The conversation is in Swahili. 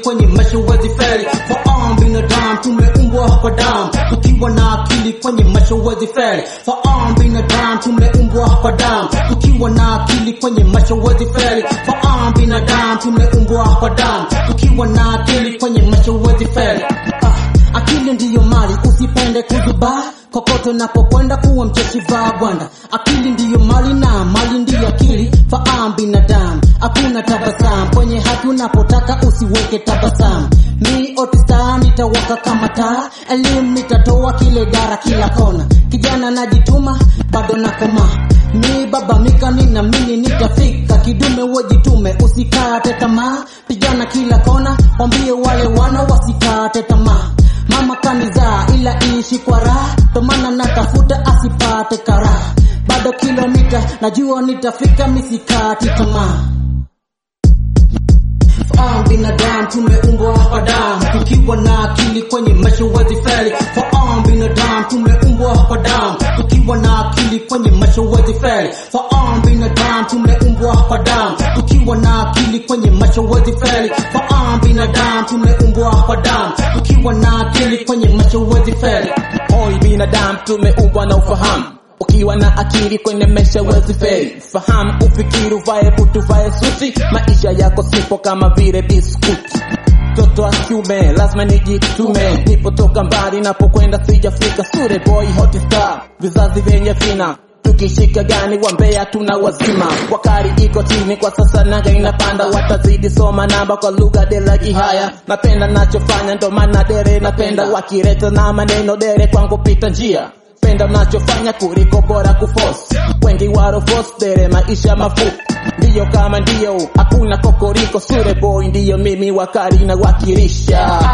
kwenye maisha huwezi feli fahamu binadamu tumeumbwa kwa damu tukiwa na akili kwenye maisha huwezi feli fahamu binadamu tumeumbwa kwa damu tukiwa na akili kwenye maisha huwezi feli fahamu binadamu tumeumbwa kwa damu tukiwa na akili kwenye maisha huwezi feli ah, akili ndiyo mali usipende kuzubaa kokote unapokwenda kuwa mcheshi vaa gwanda akili ndiyo mali na mali ndiyo akili fahamu binadamu hakuna tabasamu kwenye haki unapotaka usiweke tabasamu mi otista nitawaka kama taa elimu nitatoa kile dara kila kona kijana najituma bado nakoma mi baba mika ninamini nitafika kidume wejitume usikate tamaa pigana kila kona wambie wale wana wasikate tamaa mama kanizaa ila ishi kwa raha tomana natafuta asipate karaha bado kilomita najua nitafika misikati tamaa fahamu binadamu tumeumbwa kwa damu tukiwa na akili kwenye maisha huwezi feli fahamu binadamu tumeumbwa kwa damu tukiwa na akili kwenye maisha huwezi feli fahamu binadamu tumeumbwa kwa damu tukiwa na akili kwenye maisha huwezi feli fahamu binadamu tumeumbwa kwa damu tukiwa na akili kwenye maisha huwezi feli Oi binadamu tumeumbwa na ufahamu ukiwa na akili kwenye maisha wezi feli fahamu ufikiri uvae butu vae suti maisha yako sipo kama vile biskuti mtoto wa kiume lazima nijitume nipotoka mbali napokwenda sijafika sure boy hot star vizazi vyenye vina tukishika gani wambea tuna wazima wakari iko chini kwa sasa nanga inapanda watazidi soma namba kwa lugha dela kihaya napenda nachofanya ndo maana dere napenda wakireta na maneno dere kwangu pita njia penda nachofanya kuliko bora kufos wengi warofos dere maisha mafupi ndiyo kama ndiyo hakuna kokoriko sure boy ndiyo mimi wakari na wakirisha